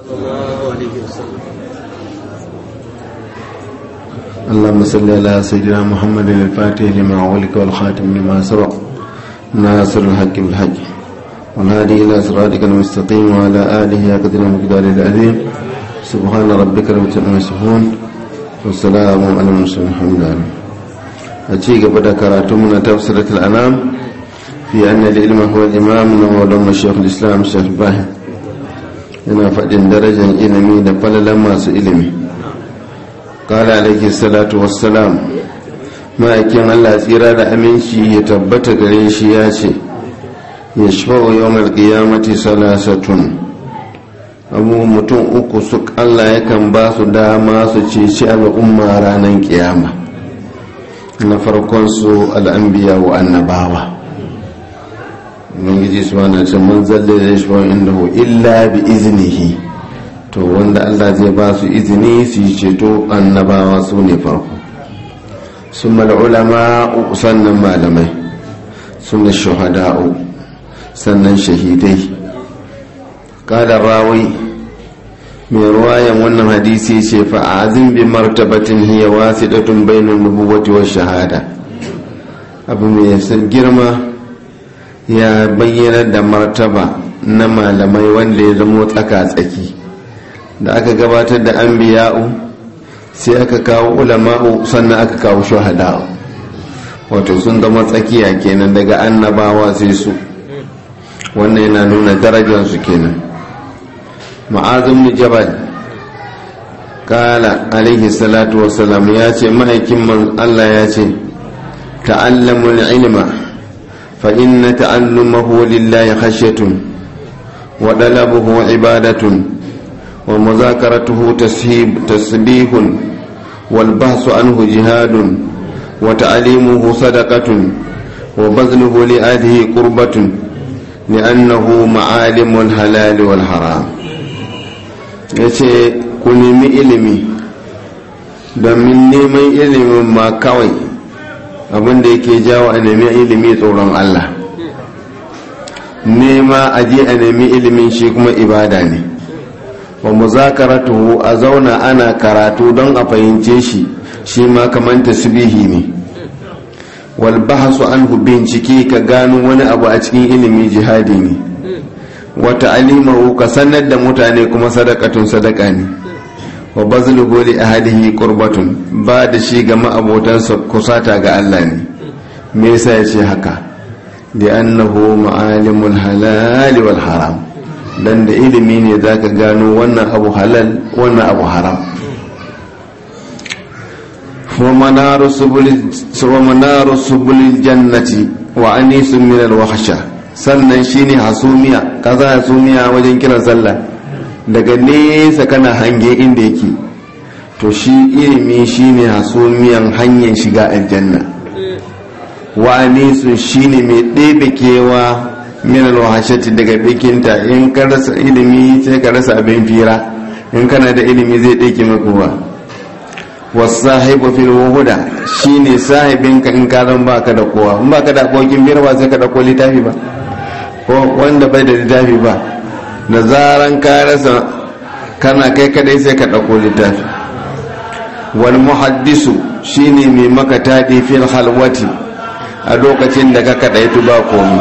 اللهم صل على سيدنا محمد الفاتح لما أغلق والخاتم لما سبق ناصر الحق بالحق والهادي إلى صراطك المستقيم وعلى آله قدر المقدار العظيم سبحان ربك رب العزة عما يصفون والسلام على المرسلين الحمد لله أتيك بدا كراتمنا تفسيرة الأنام في أن العلم هو الإمام ومولانا الشيخ الإسلام الشيخ إبراهيم yana faɗin darajar ilimi da falalan masu ilimi ƙala alaihi salatu wassalam ma'aikin allah tsira da aminci ya tabbata gare shi ya ce ya shafa'u yau malƙiyamati salasatun abu mutum uku su allah yakan ba su dama su ceci al'umma ranar ƙiyama na farkon su al'ambiya wa annabawa ubangiji su mana ce man zalle da shi inda hu illa bi iznihi to wanda Allah zai ba su izini su yi ceto annabawa su ne farko sun ulama sannan malamai sun da shahada'u sannan shahidai kada rawi mai ruwayan wannan hadisi ce fa'azin bi martabatin hiya wasidatun bainal nubuwati wa shahada abu mai girma ya bayyana da martaba na malamai wanda ya zamo tsaka-tsaki da aka gabatar da an biya'u sai aka kawo ulama'u sannan aka kawo shahada'u wato sun zama tsakiya kenan daga annabawa sai su wannan yana nuna darajarsu kenan ma'azin jabal kala alaihi salatu wasalam ya ce ma'aikin Allah ya ce ta'allamul ilma فإن تعلمه لله خشية وطلبه عبادة ومذاكرته تسهيب تسبيح والبحث عنه جهاد وتعليمه صدقة وبذله لآله قربة لأنه معالم الحلال والحرام yace ku nemi ilimi domin neman ilimin ma kawai abinda yake jawo a nemi ilimi tsoron Allah nema a je a nemi ilimin shi kuma ibada ne wa muzakaratuhu a zauna ana karatu don a fahimce shi shi ma kamar tasbihi ne wal bahasu anhu bincike ka gano wani abu a cikin ilimi jihadi ne wa ta'limahu ka sanar da mutane kuma sadakatun sadaka ne wa bazluhu li ahadihi qurbatun ba da shi ga ma'abotansa kusata ga Allah ne me yasa yace haka da annahu ma'alimul halal wal haram dan da ilimi ne zaka gano wannan abu halal wannan abu haram wa manaru subulil wa manaru subulil jannati wa anisun min al wahsha sannan shine hasumiya kaza hasumiya wajen kiran sallah daga nesa kana hange inda yake to shi ilimi shine hasumiyan hanyar shiga aljanna wa anisun shine mai ɗebe kewa min alwahashati daga bikinta in ka rasa ilimi sai ka rasa abin fira in kana da ilimi zai ɗauke maka wa wasahibu fil wuhuda shine sahibinka in ka zan baka da kowa in baka da abokin birwa sai ka dauko littafi ba ko wanda bai da littafi ba da zaran ka rasa kana kai kadai sai ka ɗauko littafi wal muhaddisu shine mai maka taɗi fil halwati a lokacin da ka kaɗaitu ba komi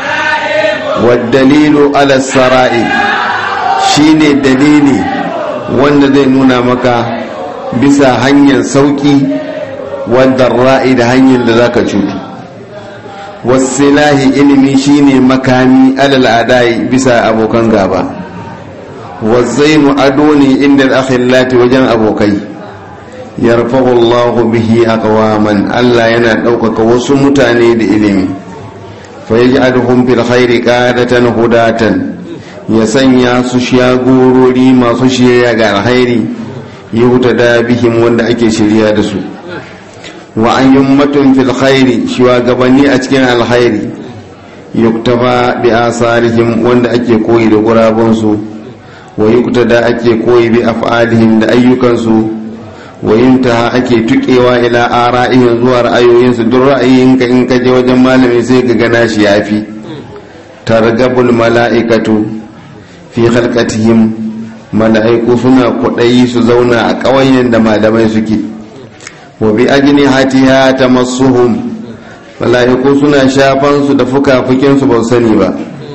dalilu ala sara'i shine dalili wanda zai nuna maka bisa hanyar sauki wadda ra'i da hanyar da zaka cutu wasilahi ilimi shine makami alal adai bisa abokan gaba wazainu ado ne inda akhillati wajen abokai yarfa'u Allah bihi aqwaman Allah yana ɗaukaka wasu mutane da ilimi fa yaj'aluhum fil khairi qadatan hudatan ya sanya su shagorori masu shirya ga alkhairi yuhtada bihim wanda ake shirya da su wa an yummatun fil khairi shugabanni a cikin alkhairi yuktaba bi asarihim wanda ake koyi da gurabansu wa yuktada ake koyi bi af'alihim da ayyukansu wa yuntaha ake tukewa ila ara'ihim zuwa ra'ayoyinsu duk ra'ayinka in ka je wajen malami sai ka gana shi yafi targabul mala'ikatu fi khalqatihim mala'iku suna kwaɗayi su zauna a ƙawayen da malamai suke wa bi ajini hatiya ta masuhum mala'iku suna shafan su da fuka-fukinsu ba sani ba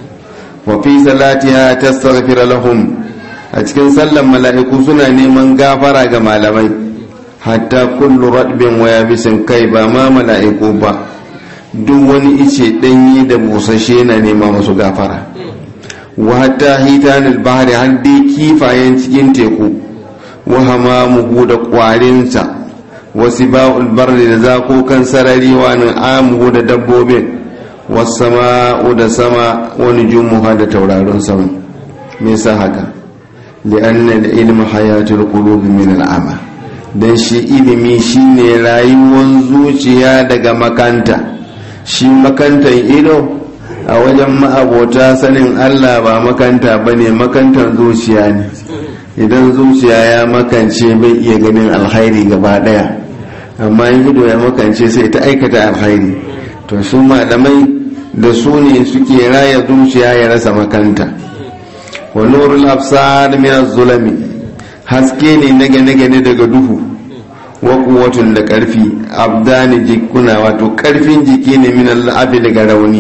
wa fi salatiha tastaghfir lahum a cikin sallan mala'iku suna neman gafara ga malamai hatta kullu radbin wa yabisin kai ba ma mala'iku ba duk wani ice danyi da busashe na nema musu gafara wa hatta hitanul bahri har dai kifayen cikin teku wa hamamuhu da kwarinsa wa siba'ul barri da zakokan sarari wa amuhu da dabbobin wasama'u da sama wani jumuha da tauraron sama me yasa haka li'anna al-ilmu hayatul qulubi min al-ama dan shi ilimi shine rayuwar zuciya daga makanta shi makantan ido a wajen ma'abota sanin Allah ba makanta bane makantan zuciya ne idan zuciya ya makance bai iya ganin alkhairi gaba daya amma ido ya makance sai ta aikata alkhairi to su malamai da su ne suke raya zuciya ya rasa makanta wa nurul absar min az-zulami haske ne na gane-gane daga duhu wa quwwatun da karfi abdani jikuna wato karfin jiki ne min al-abi daga rauni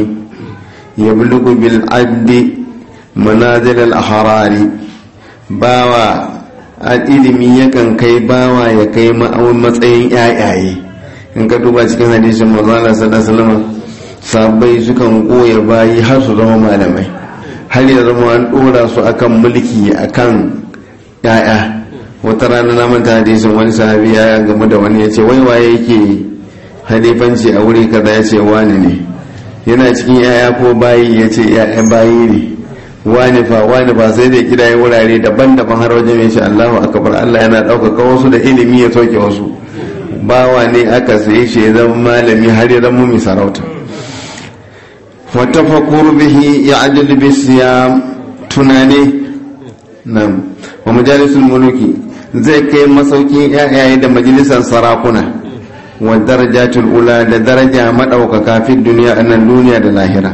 yablugu bil addi manazil al-ahrari bawa ilimi yakan kai bawa ya kai matsayin yayaye in ka duba cikin hadisin manzo Allah sallallahu alaihi wasallam sabai sukan goya bayi har su zama malamai har ya zama an dora su akan mulki akan yaya wata rana na manta hadisin wani sahabi ya game da wani ya ce wai waye yake halifanci a wuri kaza ya ce wani ne yana cikin yaya ko bayi ya ce yayan bayi ne wani fa wani ba sai da kira yi wurare daban-daban har wajen ya ce allahu akbar allah yana ɗaukaka wasu da ilimi ya soke wasu bawa ne aka saye shi ya zama malami har ya zama mai sarauta watafakur bihi ya ajal bisiya tunane nan wa majalisul muluki zai kai masaukin yayaye da majalisar sarakuna wa darajatul ula da daraja madaukaka fi duniya annan duniya da lahira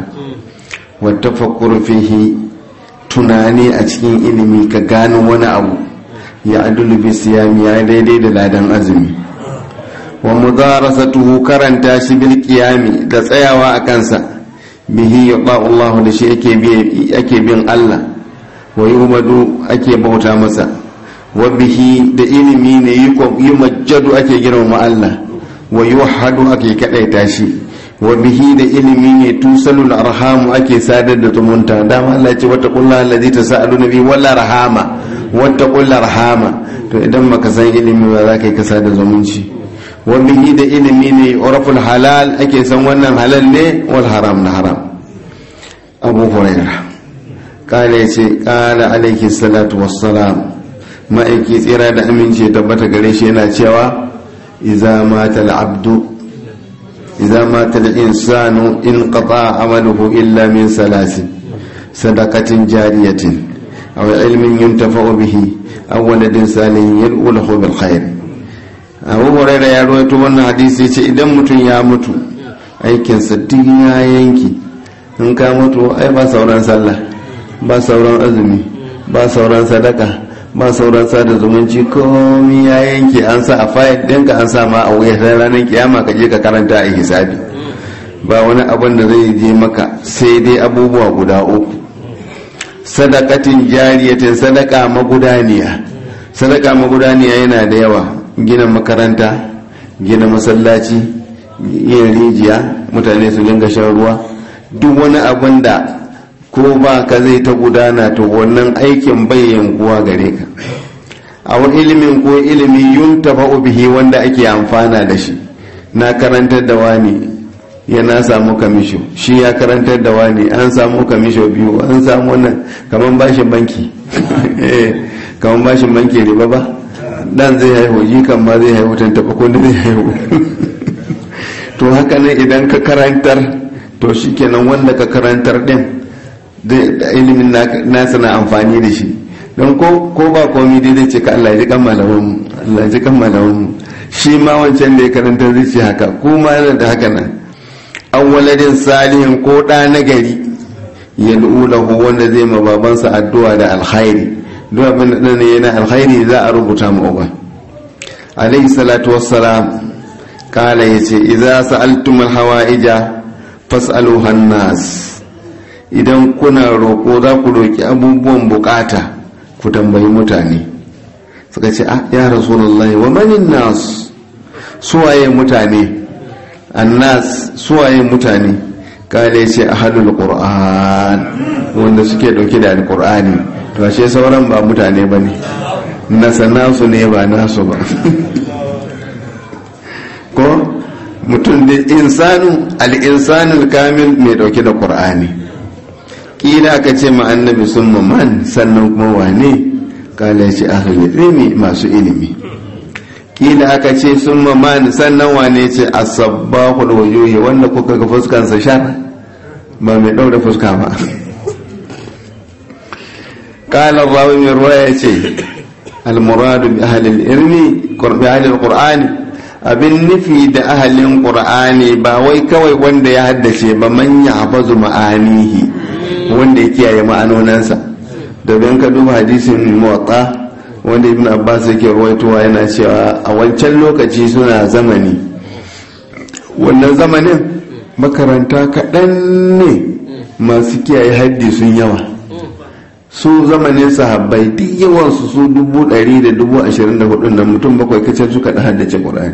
wa tafakkur fihi tunani a cikin ilimi ka gano wani abu ya adulu bi siyami ya daidai da ladan azumi wa mudarasatuhu karanta shi bil qiyami da tsayawa a kansa bihi yata Allah da shi ake bi ake bin Allah wa yumadu ake bauta masa wa bihi da ilimi ne yi majjadu ake girmama Allah wa yuhadu ake kadaita shi wa bihi da ilimi ne tusalul arhamu ake sadar da zumunta dama Allah ce wata kullu allazi tasalu nabi wala rahama wata kullu rahama to idan maka san ilimi ba za ka yi kasa da zumunci wa bihi da ilimi ne uraful halal ake san wannan halal ne wal haram na haram abu hurairah kala yace kala alaihi salatu wassalam ma'aiki tsira da aminci tabbata gare shi yana cewa iza mata abdu iza mata insanu in qata amaluhu illa min salasin sadaqatin jariyatin aw ilmin yuntafa'u bihi aw waladin salihin yad'u lahu bil khair abu huraira ya rawaito wannan hadisi ce idan mutum ya mutu aikinsa duk ya yanki in ka mutu ai ba sauran sallah ba sauran azumi ba sauran sadaka ba sauran sada zumunci komi ya yanke an sa a fayil ɗinka an sa ma a wuya sai ranar kiyama ka je ka karanta a hisabi ba wani abin da zai je maka sai dai abubuwa guda uku sadakatin jariyatin sadaka magudaniya sadaka magudaniya yana da yawa gina makaranta gina masallaci yin rijiya mutane su dinga shan ruwa duk wani abin da ko ba ka zai ta gudana to wannan aikin bai yankuwa gare ka a wani ilimin ko ilimi yun tafa'u bihi wanda ake amfana da shi na karantar da wani ya na samu kamisho shi ya karantar da wani an samu kamisho biyu an samu wannan kamar bashin banki kamar bashin banki riba ba dan zai haihu jikan ma zai haihu tan taba ko zai haihu to haka ne idan ka karantar to shikenan wanda ka karantar din da ilimin nasa na amfani da shi don ko ba komi dai zai ce ka Allah ji kan malaman Allah ji kan malaman shi ma wancan da ya karanta zai ce haka kuma yana da haka nan an waladin salihin ko ɗa na gari ya lahu wanda zai ma babansa addu'a da alkhairi duk abin da ne yana alkhairi za a rubuta mu uba alayhi salatu wassalam kala yace idza sa'altum alhawaija fas'aluha an-nas idan kuna roko za ku roki abubuwan bukata ku tambayi mutane suka ce ah ya rasulullahi wa manin nas suwaye mutane annas suwaye mutane kale ce ahlul qur'an wanda suke dauke da alqur'ani to ashe sauran ba mutane bane nasa nasu ne ba nasu ba ko mutum da insanu al-insanu kamil mai dauke da qur'ani kila aka ce ma annabi summa man sannan kuma wane kala ce ahlul ilmi masu ilimi kila aka ce sun mamani sannan wane ce asabbahul wujuhi wanda kuka ga fuskansa shar ba mai ɗaura fuska ba kala rawi mai ruwa ya ce almuradu bi ahalil ilmi bi ahalil qur'ani abin nufi da ahalin qur'ani ba wai kawai wanda ya haddace ba man ya hafazu ma'anihi wanda ya kiyaye ma'anonansa domin ka duba hadisin muwatta wanda ibn abbas yake ruwaitowa yana cewa a wancan lokaci suna zamani wannan zamanin makaranta kaɗan ne masu kiyaye haddi sun yawa su zamanin sahabbai duk yawansu su dubu ɗari da dubu ashirin da hudu na mutum bakwai kacal suka da haddace ƙur'ani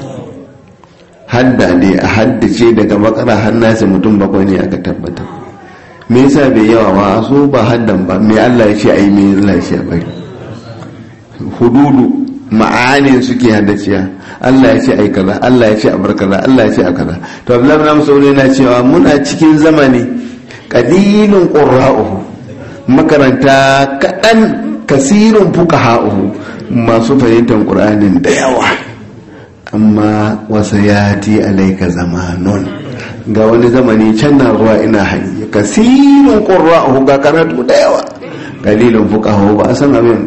hadda ne a haddace daga makara hannasi mutum bakwai ne aka tabbatar me yasa bai yawa ba su ba haddan ba me allah ya ce a yi me allah ya ce a bari hududu ma'anin suke haddaciya Allah ya ce ai kaza Allah ya ce a bar kaza Allah ya ce a kaza to Abdullahi bin Mas'ud yana cewa muna cikin zamani qalilun qurra'uhu makaranta kadan kasirun fuqaha'uhu masu fahimtar Qur'anin da yawa amma wasa yati alaika zamanun ga wani zamani can na zuwa ina hanyar kasirun qurra'uhu ga karatu da yawa qalilun fuqaha'uhu ba a san abin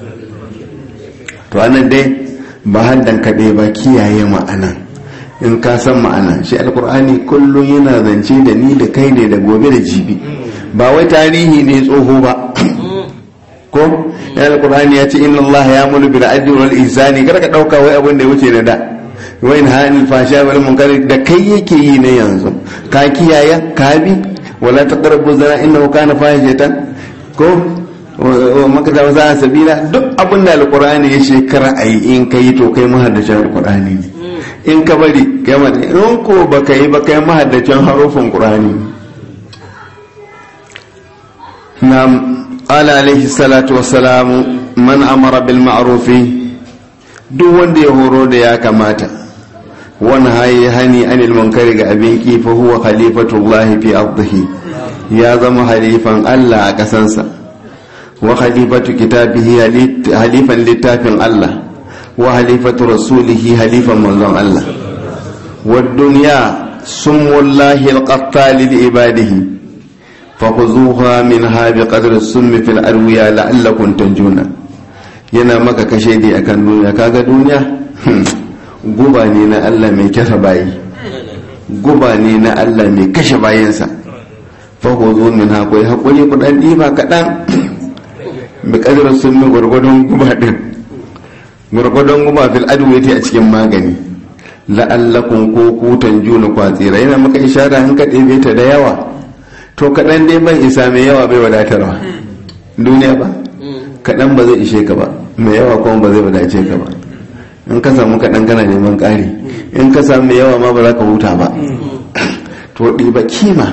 to anan dai ba haddan kaɗai ba kiyaye ma'ana in ka san ma'ana shi alkur'ani kullum yana zance da ni da kai ne da gobe da jibi ba wai tarihi ne tsoho ba ko ya alkur'ani ya ce inna allaha ya mulu bil adli wal ihsani kada ka dauka wai abin da ya wuce na da wai in hanil fasha wal munkar da kai yake yi ne yanzu ka kiyaye ka bi wala taqrabu zina innahu kana fahishatan ko maka za a sabila duk abin da alkur'ani ya shekara a yi in ka yi to kai mahaddacin alkur'ani ne in ka bari kai mata in ko ba ka yi ba kai mahaddacin harufin qur'ani na ala alaihi salatu wassalamu man amara bil ma'rufi duk wanda ya horo da ya kamata wani hayi hani anil munkari ga abin kifa huwa khalifatullahi fi ardihi ya zama halifan Allah a kasansa wa khalifatu kitabihi halifan littafin Allah wa halifatu rasulihi halifan manzon Allah wa dunya sumullahi alqattali li ibadihi fakhuzuha minha biqadri summi fil arwiya la'allakum tanjuna yana maka kashe dai akan duniya kaga duniya guba ne na Allah mai kasa bayi guba ne na Allah mai kashe bayansa fakhuzu minha kai hakuri kudan diba kadan bi kadar sun mi gwargwadon guba din gwargwadon guba fil adwati a cikin magani la'allakun ko kutan juna kwatsira yana maka ishara in ka ɗebe ta da yawa to kaɗan dai ban isa mai yawa bai wadatarwa duniya ba kaɗan ba zai ishe ka ba mai yawa kuma ba zai wadace ka ba in ka samu kaɗan kana neman ƙari in ka samu mai yawa ma ba za ka huta ba to ɗiba kima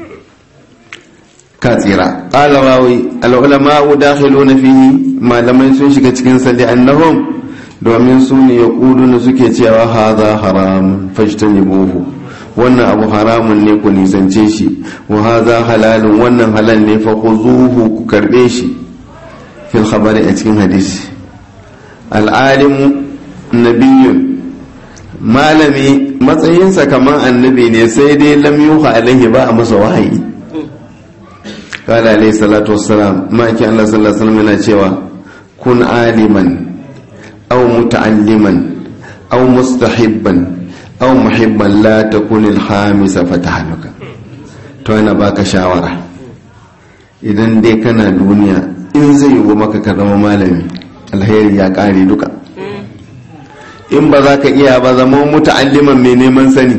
ka tsira ƙala rawi al'ulama'u dakhiluna fihi malamai sun shiga cikin sa annahum domin su ne ya na suke cewa haza haramun fajtanibuhu wannan abu haramun ne ku nisance shi wa haza halalun wannan halal ne fa khuzuhu ku karbe shi fil khabari a cikin hadisi al'alimu nabiyyun malami matsayinsa kamar annabi ne sai dai lam yuha alaihi ba a masa wahayi قال عليه الصلاة والسلام ما كان الله صلى الله عليه وسلم cewa kun aliman أو متعلما أو مستحبا أو محبا لا تكون الخامس فتحلك to yana baka shawara idan dai kana duniya in zai yi maka ka zama malami alheri ya kare duka in ba za ka iya ba zama muta'alliman mai neman sani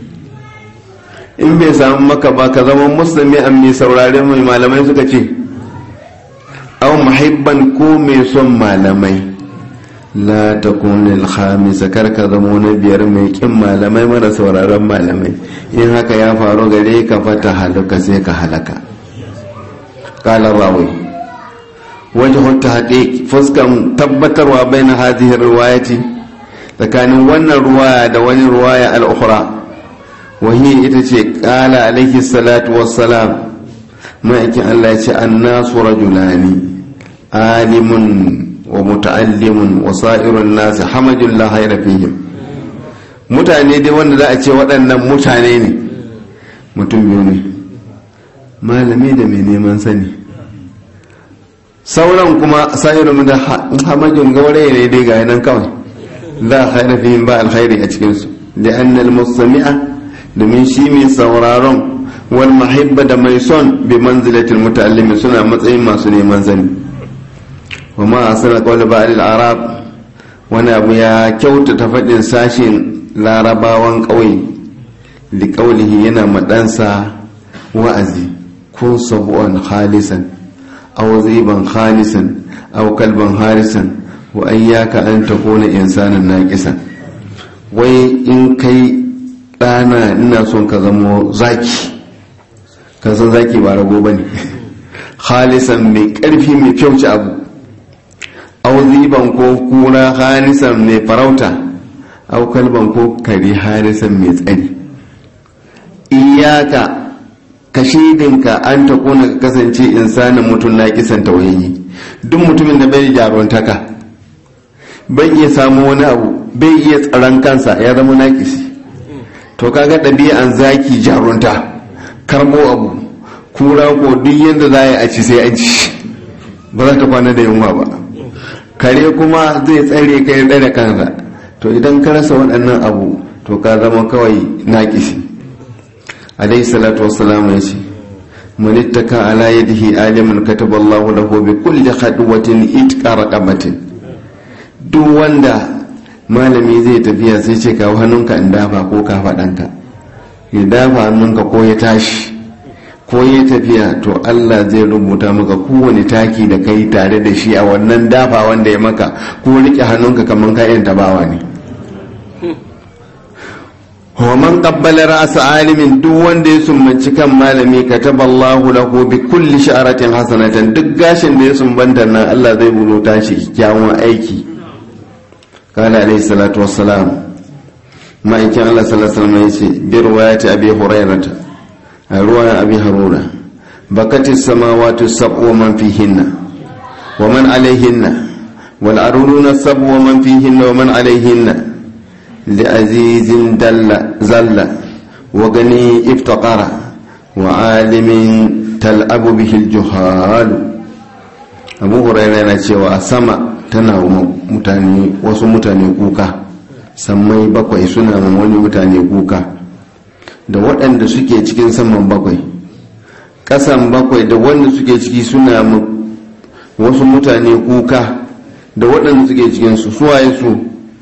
in bai samu maka ba ka zama musulmi an mai saurare mai malamai suka ce au muhibban ko mai son malamai la ta kunil khamisa kar ka zama na biyar mai kin malamai mara sauraron malamai in haka ya faru gare ka fata haluka sai ka halaka qala rawi wajhu tahqiq fuskan tabbatarwa baina hadhihi riwayati tsakanin wannan ruwaya da wani ruwaya al-ukhra وهي itace qala alaihi salatu wassalam ma'aikin Allah ya ce annasu rajulani alimun wa muta'allimun wa sa'irun nas hamajul la hayra fihim mutane dai wanda za a ce waɗannan mutane ne mutum biyu ne malami da mai neman sani sauran kuma sa'irun da hamajun gauraye ne dai ga nan kawai la hayra fihim ba alkhairi a cikin su لأن المستمع domin shi mai sauraron wal mahibba da mai son bi manzilatil muta'allimi suna matsayin masu neman zani wa ma asala qawli ba'd arab wani abu ya kyautata faɗin sashin larabawan ƙauye li qawlihi yana madansa wa'azi kun sabu'an khalisan aw ziban khalisan aw kalban harisan wa ayyaka an takuna insanan naqisan wai in kai ɗana ina son ka zamo zaki ka san zaki ba rago ba ne halisan mai ƙarfi mai kyauci abu auziban ko kura halisan mai farauta au kalban ko kare halisan mai tsari iyaka ka shidinka an ta kona ka kasance insanin mutum na kisan tauhidi duk mutumin da bai jaruntaka bai iya samu wani abu bai iya tsaron kansa ya zama nakisi to kaga ɗabi'an zaki jarunta karbo abu kura ko duk yadda za a ci sai an ci ba za ta kwana da yunwa ba kare kuma zai tsare kai da kansa to idan ka rasa waɗannan abu to ka zama kawai naƙisi alayhi salatu wassalam ya ce man ittaka ala yadihi aliman kataba Allahu lahu bi kulli khadwatin itqa raqabatin duk wanda malami zai tafiya sai ce kawo hannunka in dafa ko ka faɗanka ya dafa hannunka ko ya tashi ko ya tafiya to Allah zai rubuta maka kowane taki da kai tare da shi a wannan dafa wanda ya maka ko rike hannunka kamar kayan tabawa ne wa man qabbala ra's alimin duk wanda ya sumbanci kan malami kataballahu lahu bi kulli sha'ratin hasanatan duk gashin da ya sumbanta nan Allah zai rubuta shi kyawun aiki قال عليه الصلاة والسلام ما إن كان الله صلى الله عليه وسلم يسي برواية أبي هريرة رواية أبي هرورة بكت السماوات السبع ومن فيهن ومن عليهن والأرضون السبع ومن فيهن ومن عليهن لعزيز دل زل وغني افتقر وعالم تلعب به الجهال أبو هريرة يقول سما tana mutane wasu mutane kuka sammai bakwai suna ma wani mutane kuka da waɗanda suke cikin saman bakwai ƙasan bakwai da wanda suke ciki suna wasu mutane kuka da waɗanda suke cikin su suwaye su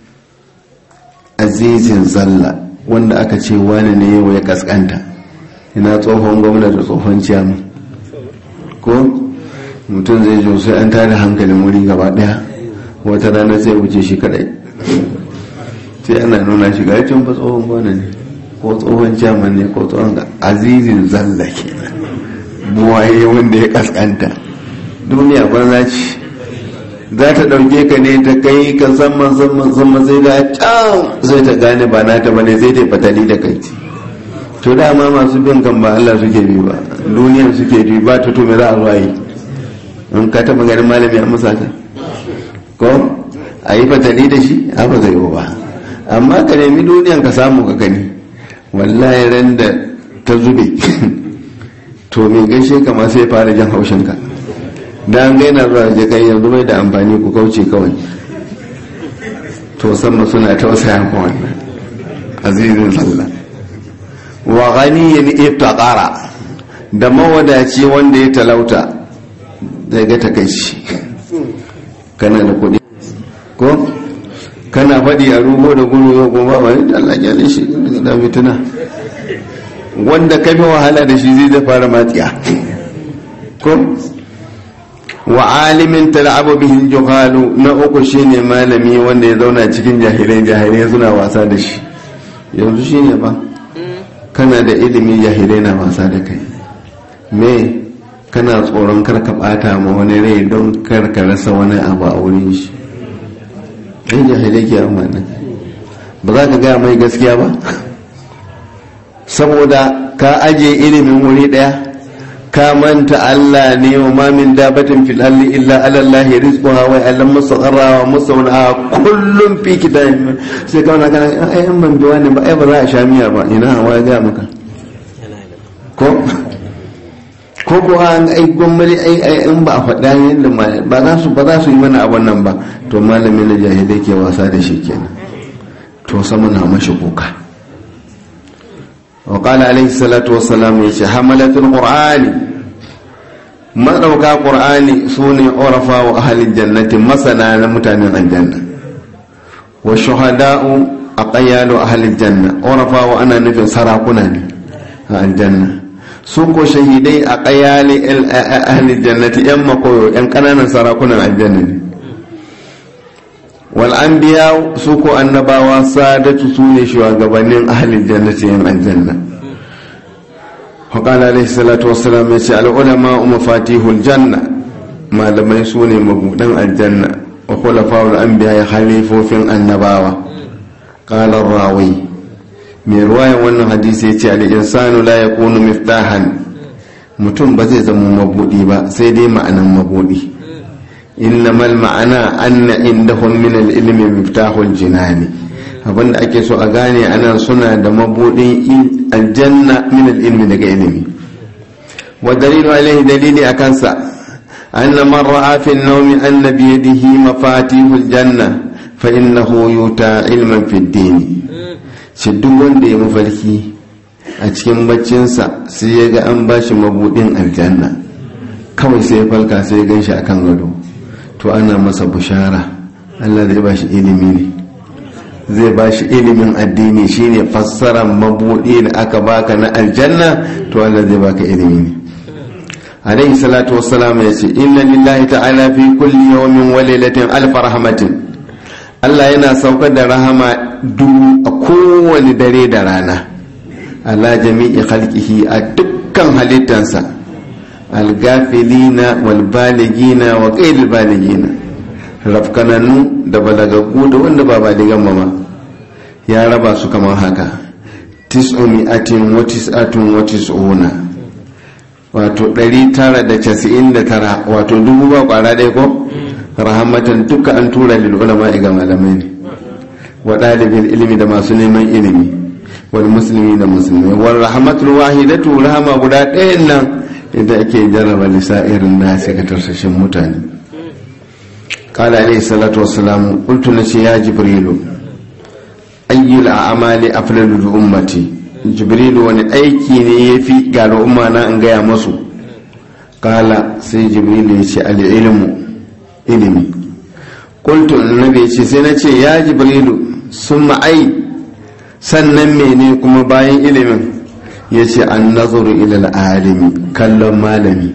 azizin zalla wanda aka ce wani ne yau ya kaskanta ina tsohon gwamna da tsohon ciyamu ko mutum zai jo sai an tare hankalin wuri gaba daya wata rana sai wuce shi kadai sai ana nuna shi ga can fa tsohon gwamna ne ko tsohon ciyaman ne ko tsohon azizin zalla ke buwaye wanda ya kaskanta duniya banza ce za ta ɗauke ka ne ta kai ka sama sama sama sai ga can sai ta gane ba na ta bane sai ta fatali da kai to dama masu bin kan ba Allah suke bi ba duniyar suke bi ba ta to me za a zuwa yi in ka taɓa ganin malami a musa ta ko a yi fatali da shi a ba zai ba amma ka nemi duniyan ka samu ka gani wallahi ran da ta zube to mai gaishe ka ma sai fara jan haushinka da an gaina zuwa je kai yanzu bai da amfani ku kauce kawai to sama suna tausaya ko wannan azizin sallah wa ghaniyin iftaqara da mawadaci wanda ya talauta zai ga takaici kana da kuɗi ko kana faɗi a rubo da gudu yau kuma ba da Allah ya shi da fituna wanda ka fi wahala da shi zai da fara matsiya ko wa alimin tal'abu bihin juhalu na uku shine malami wanda ya zauna cikin jahilai jahilai suna wasa da shi yanzu shine ba kana da ilimi jahilai na wasa da kai me kana tsoron karka bata ma wani rai don karka rasa wani abu a wurin shi ɗan jahilai ke amana ba za ka gaya mai gaskiya ba saboda ka aje ilimin wuri ɗaya ka manta Allah ne wa ma min dabatin fil ardi illa ala Allah rizquha wa ya'lam mustaqarra wa mustawdaha kullum fi kitabin sai ka kana ai an ban biwa ne ba ai ba za a sha miya ba ina wa ya ga maka ko ko ko an ai gwamnati ai ai in ba a faɗa yadda ba za su ba za su yi mana abun nan ba to malamin na jahilai ke wasa da shi kenan to sama na mashi kuka وقال عليه الصلاة والسلام يشي حملة القرآن ما دوكا قرآن سوني عرفا وأهل الجنة مثلا متان الجنة والشهداء أقيال أهل الجنة عرفا وأنا نفي سراقنا الجنة سوكو شهيدي أقيال أهل الجنة يما قويو إن كان سراقنا الجنة والأنبياء سوكو النباوة سادة سوني شواغبانين أهل الجنة ين الجنة وقال عليه الصلاة والسلام يسأل العلماء مفاتيح الجنة ما لم يسوني مبودن الجنة وخلفاء الأنبياء خليفوا في النباوة قال الراوي من رواية وانا حديث يتي الإنسان لا يكون مفتاحا mutum ba zai zama mabudi ba sai dai ma'anan mabudi innama ma'ana anna indahum min al-ilmi miftahul jinani abinda ake so a gane anan suna da mabudin aljanna min al-ilmi daga ilimi wa dalilu alaihi dalili akan sa anna man ra'a fi an-nawmi anna bi yadihi mafatihul janna fa innahu yuta ilman fi ad-din shi duk wanda ya mafarki a cikin baccinsa sai ya ga an bashi mabudin aljanna kawai sai ya falka sai ya gan shi akan gado to ana masa bushara Allah zai ba shi ilimi ne zai ba shi ilimin addini shine fassarar mabuɗi da aka baka na aljanna to Allah zai baka ilimi ne alaihi salatu wassalam ya ce inna lillahi ta'ala fi kulli yawmin wa lailatin alf rahmatin Allah yana saukar da rahama dubu a kowane dare da rana ala jami'i khalqihi a dukkan halittansa algafilina walbaligina wa ƙaidil baligina rafkananu da balagaggu da wanda ba baligan mama ya raba su kamar haka tis'umi'atin wa tis'atun wa tis'una wato 999 wato dubu ba kwara ɗaya ko rahamatan duka an tura lil ulama ga malamai ne wa ɗalibin ilimi da masu neman ilimi wal musulmi da musulmi wal rahmatul wahidatu rahama guda ɗayan nan idan ake jarraba irin nasi ga tarsashin mutane kala alaihi salatu wassalamu qultu nace ya jibrilu ayyul a'mali afdalu li ummati jibrilu wani aiki ne yafi ga al'umma na in gaya masu kala sai jibrilu ya ce al-ilmu ilimi qultu annabi ce sai na ce ya jibrilu summa ai sannan mene kuma bayan ilimin ya ce an nazuru ilal alimi kallon malami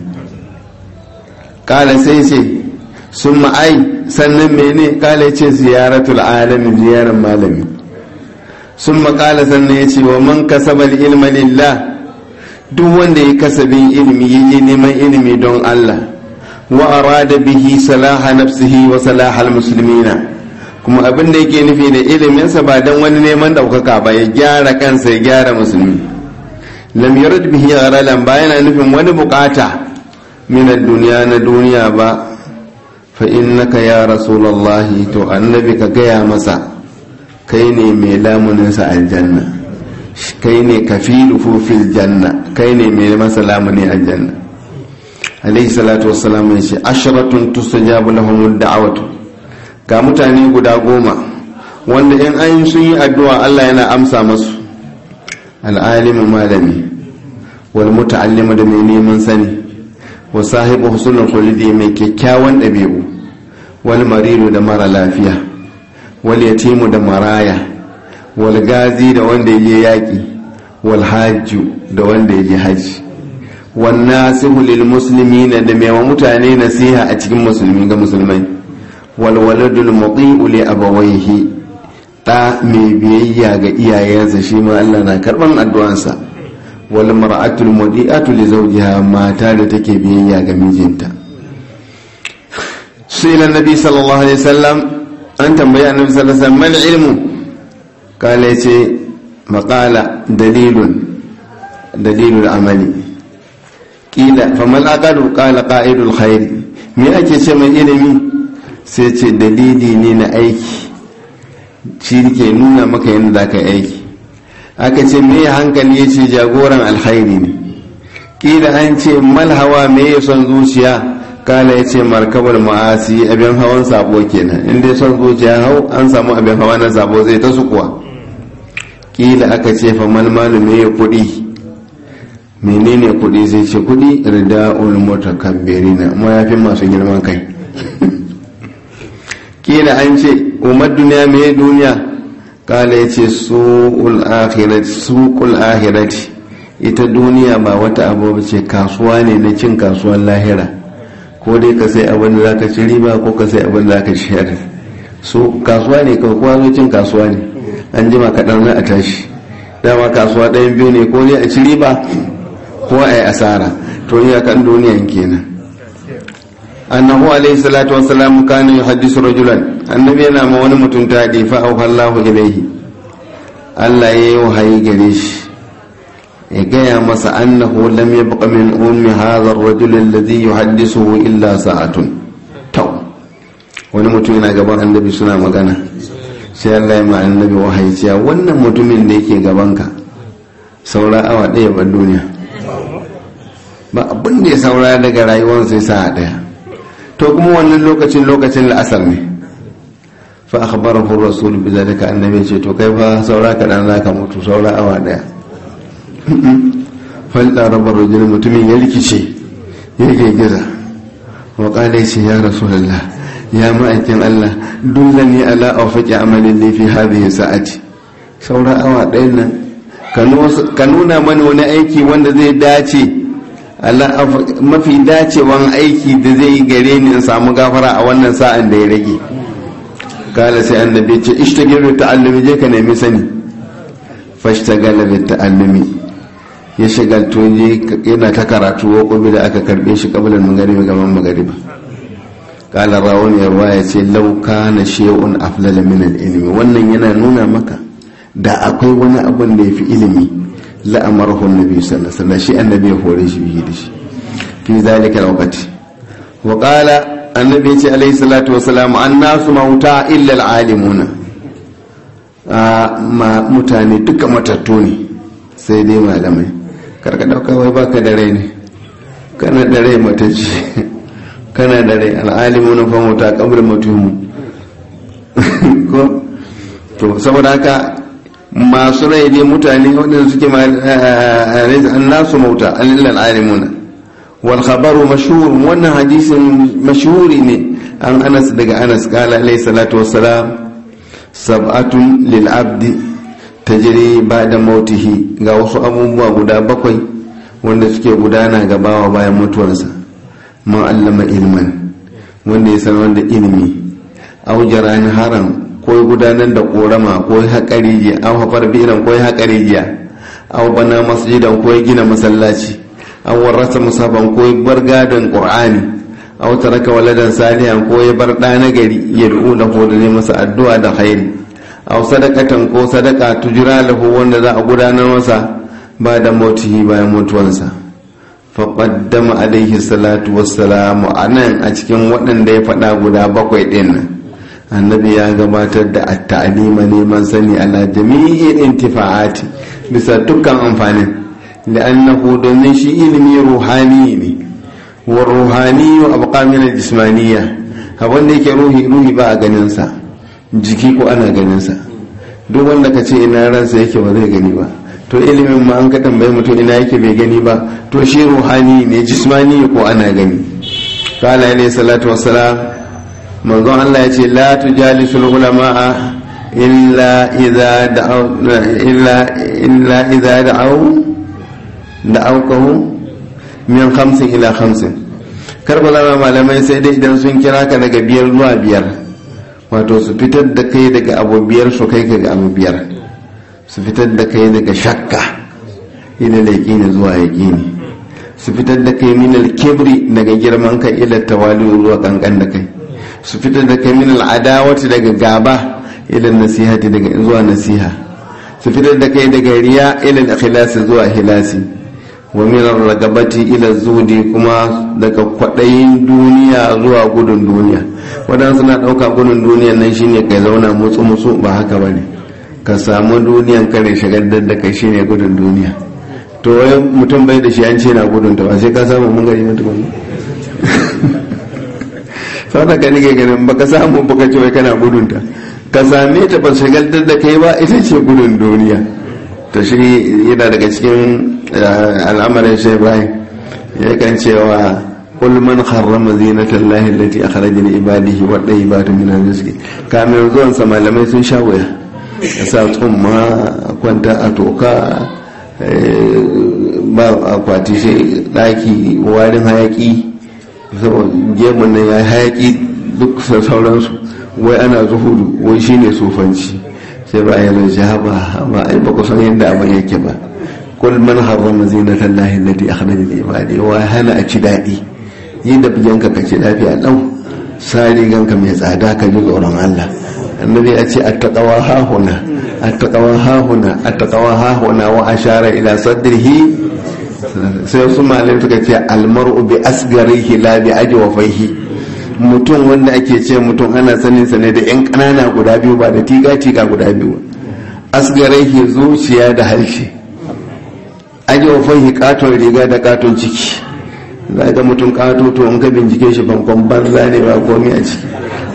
kala sai ce sun ma'ai sannan mene kala ce ziyaratul alami ziyarar malami sun makala sannan ya ce wa man kasabal ilma lillah duk wanda ya kasabin ilimi ya je neman ilimi don Allah wa arada bihi salaha nafsihi wa salaha muslimina kuma abin da yake nufi da iliminsa ba don wani neman ɗaukaka ba ya gyara kansa ya gyara musulmi lam yurid bihi gharalan ba yana nufin wani bukata min duniya na duniya ba fa innaka ya rasulullahi to annabi ka gaya masa kai ne mai lamunin sa aljanna kai ne kafiluhu fil janna kai ne mai masa lamuni aljanna alaihi salatu wassalam ya ce asharatun tustajabu lahum da'awatu ga mutane guda goma wanda in an sun yi addu'a Allah yana amsa masu al'alimu malami wal muta'allimu da mai neman sani wa sahibu husnul khuludi mai kyakkyawan ɗabi'u wal maridu da mara lafiya wal yatimu da maraya wal gazi da wanda ya je yaƙi wal hajju da wanda ya je haji wan nasihu lil muslimina da mai mutane nasiha a cikin musulmi ga musulmai wal waladul muti'u li abawayhi da mai biyayya ga iyayensa shi ma Allah na karban addu'ansa wal mar'atul mudi'atu li zawjiha mata da take biyayya ga mijinta sai lan nabi sallallahu alaihi wasallam an tambayi annabi sallallahu alaihi wasallam mal ilmu kala yace maqala dalilun dalilul amali kila famal aqalu qala qa'idul khair me ake ce mai ilimi sai ce dalili ne na aiki shi ke nuna maka yadda za ka yi aiki aka ce me hankali ya ce jagoran alkhairi ne kila an ce malhawa me ya son zuciya kala ya ce markabar ma'asi abin hawan sabo kenan inda son zuciya hau an samu abin hawa na sabo zai ta sukuwa kila aka ce fa malmalu me ya kudi menene kudi zai ce kudi rida'ul mutakabbirina mayafin masu girman kai kila an ce umar duniya mai duniya kala ya ce suƙul ahirati ita duniya ba wata abu ce kasuwa ne na cin kasuwan lahira ko dai ka sai abin da za ka ci riba ko ka sai abin da za ka ciyar su kasuwa ne ka kuwa zo cin kasuwa ne an jima kaɗan za a tashi dama kasuwa ɗayan biyu ne ko dai a ci riba ko a yi asara to iyakan duniyan kenan annahu alaihi salatu wassalam kana yuhaddisu rajulan annabi yana ma wani mutum tadi fa auha Allahu ilaihi Allah ya yi wahayi gare shi ya gaya masa annahu lam yabqa min ummi hadha ar-rajul alladhi yuhaddisuhu illa sa'atun taw wani mutum yana gaban annabi suna magana sai Allah ya ma annabi wahayi cewa wannan mutumin da yake gaban ka saura awa ɗaya ban duniya ba abin da ya saura daga rayuwar sai sa'a ɗaya to kuma wannan lokacin lokacin la'asar ne fa akhbarahu rasul bi zalika annabi ce to kai fa saura ka dan zaka mutu saura awa daya fal da rabar rajul mutumin ya rikice ya giza wa qala ce ya rasulullah ya ma'aikin Allah dullani ala awfaqi amalin li fi hadhihi sa'ati saura awa ɗayan nan ka nuna mana wani aiki wanda zai dace mafi dacewan aiki da zai yi gare ni in samu gafara a wannan sa'an da ya rage kala sai annabi ce ishtagir bi ta'allumi je ka nemi sani fashtagala bi ta'allumi ya shagalto je yana ta karatu wa kuma da aka karbe shi kabilan magariba gaban magariba kala rawun yarwa ya ce law kana shay'un aflala min al-ilmi wannan yana nuna maka da akwai wani abun da yafi ilimi la'amarahu annabi sallallahu alaihi wasallam shi annabi ya hore shi bihi da shi fi zalika alwaqti wa qala annabi ya ce alaihi salatu wasalam annasu mauta illa alalimuna ma mutane duka matattu ne sai dai malamai karka dauka wai baka da rai ne kana da rai matacce kana da rai al'alimuna fa mauta qabla mutuhum ko to saboda haka masu rai ne mutane waɗanda suke nasu mauta alilal alimuna wal khabaru mashhur wannan hadisin mashhuri ne an anas daga anas kala alayhi salatu wassalam sab'atun lil abdi tajri ba'da mautihi ga wasu abubuwa guda bakwai wanda suke gudana ga bawa bayan mutuwarsa man allama ilman wanda ya san wanda ilimi au jarani haram ko gudanar da korama ko haƙari jiya an haƙar biran ko haƙari jiya an bana masjidan ko gina masallaci an warrasa musafan ko bar gadon qur'ani aw taraka waladan salihan ko ya bar ɗa na gari ya du'u da ko da masa addu'a da khairi aw sadaqatan ko sadaka tujra lahu wanda za a gudanar masa ba da mautihi bayan mutuwansa fa qaddama alaihi salatu wassalamu anan a cikin waɗanda ya faɗa guda bakwai ɗin nan annabi ya gabatar da at-ta'lima neman sani ala jami'in intifa'ati bisa dukkan amfanin li'annahu domin shi ilimi ruhani ne wa ruhani wa abqa min al-jismaniyya abin da yake ruhi ruhi ba a ganin sa jiki ko ana ganin sa duk wanda ka ce ina ransa yake ba zai gani ba to ilimin ma an ka tambayi mutum ina yake bai gani ba to shi ruhani ne jismani ko ana gani kala alayhi salatu wassalam manzon Allah ya ce la tujalisul ulama illa idza da'aw illa illa idza da'aw da'awkahu min khamsin ila khamsin kar ba zama malamai sai dai idan sun kira ka daga biyar zuwa biyar wato su fitar da kai daga abu biyar su kai ka ga abu biyar su fitar da kai daga shakka ila laƙini zuwa yaƙini su fitar da kai minal kibri daga girman kai ila tawali zuwa kankan da kai su fitar da kai minal adawati daga gaba ila nasihati daga zuwa nasiha su fitar da kai daga riya ila ikhlasi zuwa hilasi wa minar ragabati ila zudi kuma daga kwaɗayin duniya zuwa gudun duniya waɗansu na ɗauka gudun duniya nan shine kai zauna mutsu mutsu ba haka bane ka samu duniyan kare shagaltar da kai shine gudun duniya to wai mutum bai da shi an ce na gudun ta ba sai ka samu mun gari na tukun sau da ka nike ganin ba ka samu ba ka ce wai kana gudun ta ka same ta ba shagaltar da kai ba ita ce gudun duniya ta shi yana daga cikin al'amarin shi ibrahim ya kan cewa قل من حرم زينة الله التي أخرج لعباده والطيبات من الرزق كامل zuwan sa malamai sun sha waya ya sa tsumma kwanta a toka ba akwati sai daki warin hayaki gemun nan ya hayaki duk sauransu wai ana zuhudu wai shine sufanci sai ba ya zai haba ba ai ba kusan yadda abin yake ba kul man harrama zinatan lahi allati akhraja li ibadi wa hana a ci dadi yi da biyanka ka ci lafiya lau sa riganka mai tsada ka ji tsoron Allah annabi ya ce attaqawa hahuna attaqawa hahuna attaqawa hahuna wa ashara ila sadrihi sai su malai suka ce almar'u bi asgarihi la bi ajwafaihi mutum wanda ake ce mutum ana sanin sa ne da yan kanana guda biyu ba da tiga tiga guda biyu asgarihi zuciya da harshe ajwafaihi katon riga da katon ciki za ga mutum kato to in ka bincike shi bankon banza ne ba komi a ciki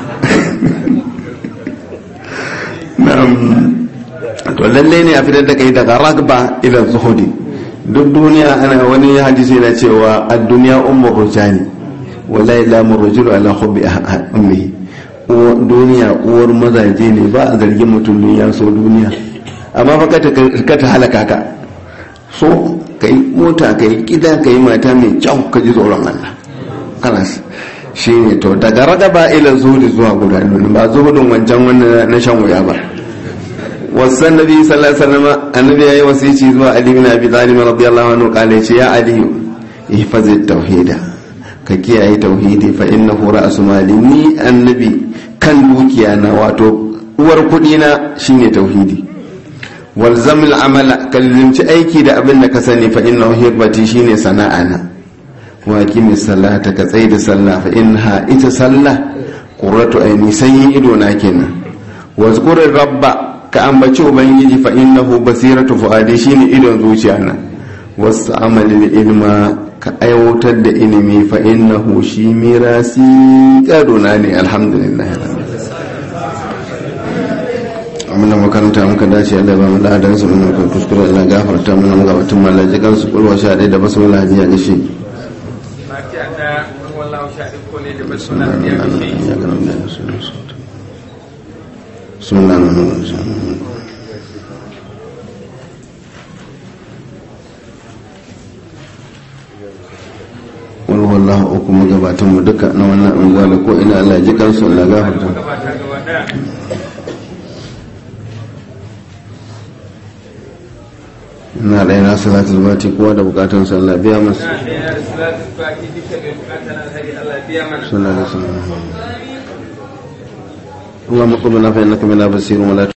to lalle ne a fitar da kai daga ragba ila zuhudi duk duniya ana wani hadisi na cewa a duniya ummu rujani wala ila murujulu ala hubbi ummihi duniya uwar mazaje ne ba a zargin mutum duniya so duniya amma fa ka ta halaka ka so ka yi mota ka yi gida ka yi mata mai kyau ka ji tsoron Allah kalas shi ne to daga ragaba ila zuhudi zuwa guda ba zuhudin wancan wannan na shan wuya ba wasan nabi sallallahu alaihi wasallam annabi yayi wasici zuwa ali bin abi talib radiyallahu anhu kale ce ya ali ihfaz tauhida ka kiyaye tauhidi fa innahu ra'su mali ni annabi kan dukiya na wato uwar kudi na shine tauhidi walzam al'amala kallimci aiki da abin da ka sani fa innahu hirbati shine sana'ana wa kimi salata ka tsaye da sallah fa inha ita sallah qurratu aini sanyin ido na kenan wa zkurir rabba ka ambaci ubangiji fa innahu basiratu fuadi shine idon zuciya na wasu amali ilma ka aiwatar da ilimi fa innahu shi mirasi kaduna ne alhamdulillah muna makaranta muka dace Allah ba mu ladan su muna kan kuskure Allah gafarta muna muka batun mallaji kan su kulwa sha da basu wala hajiya ga shi wani wallahu uku magabatan mu duka na wannan unguwa da ko ina Allah ji kansu Allah gafarta ina da yana salatul bati kowa da bukatun sallah biya masu sallah da sallah اللهم قم لنا فإنك منا بصير ولا